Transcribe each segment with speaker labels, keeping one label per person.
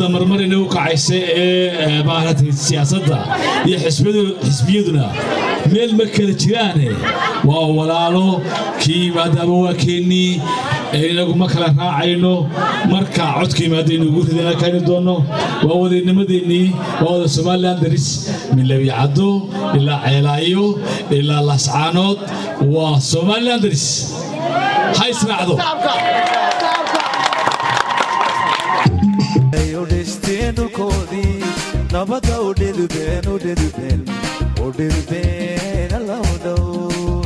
Speaker 1: marmarina u kacaysa ee maaragtay siyaasadda iyo xisbiyaduna meel ma kala jiraane waa walaalo kii maadaama waa keennii inagu ma kala raacayno marka codka yimaadaynu ugu ridana keeni doonno waa wadanimadeennii waa wada somalilan daris min labicaddo ilaa ceelaayo ilaa lascaanood waa somalilan daris ha israacdo
Speaker 2: nabada udhedubeen udhedubeen udhedubeen alawdhow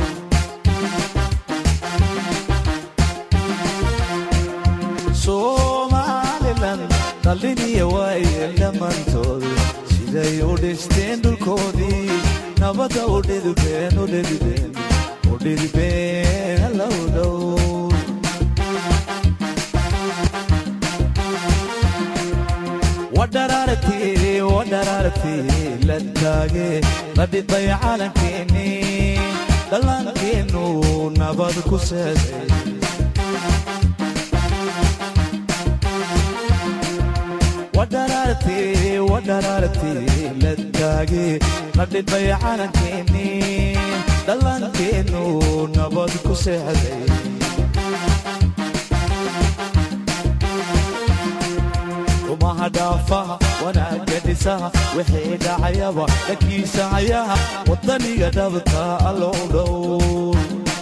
Speaker 2: somalilan dhalliniya waayeen dhammaantoodu siday u dhisteen dhulkoodii nabada udhedubeen udhedubeen udhedubeen alawdhow wadharaartii wadharaartii la taage la dhidbay caalankeenni dhallaankeennu nabad ku seeday wadharaartii wadharaartii la taage la dhidbay caalankeenni dhallaankeennu nabad ku seexday dhaafaha wanaagga dhisaha wixii dhacayaba dhakiisa hayaha waddaniga dhabta allow dhow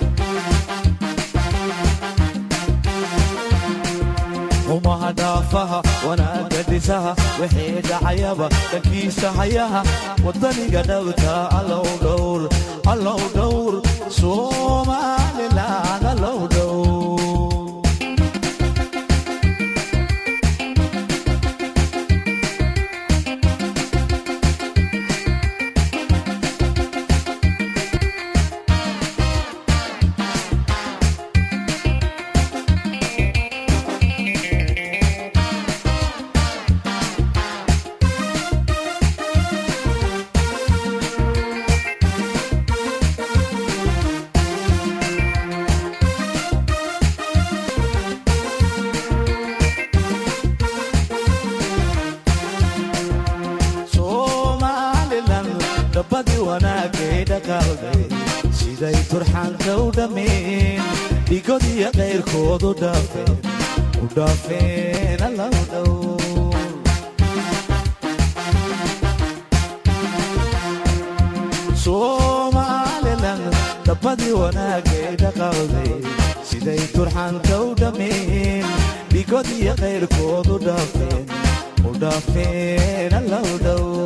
Speaker 2: umaha dhaafaha wanaagga dhisaha wixii dhacayaba dhakiisa hayaha waddaniga dhabta allow dhowr allow dhowr somalilan allow dhowr siday turxaanka u dhammeen dhigod iyo qayrkood u dhaafeen u dhaafeen allow dhow somalilan dhabbadii wanaagay dhaqawday siday turxaanka u dhammeen dhigod iyo qayrkood u dhaafeen u dhaafeen allow dhow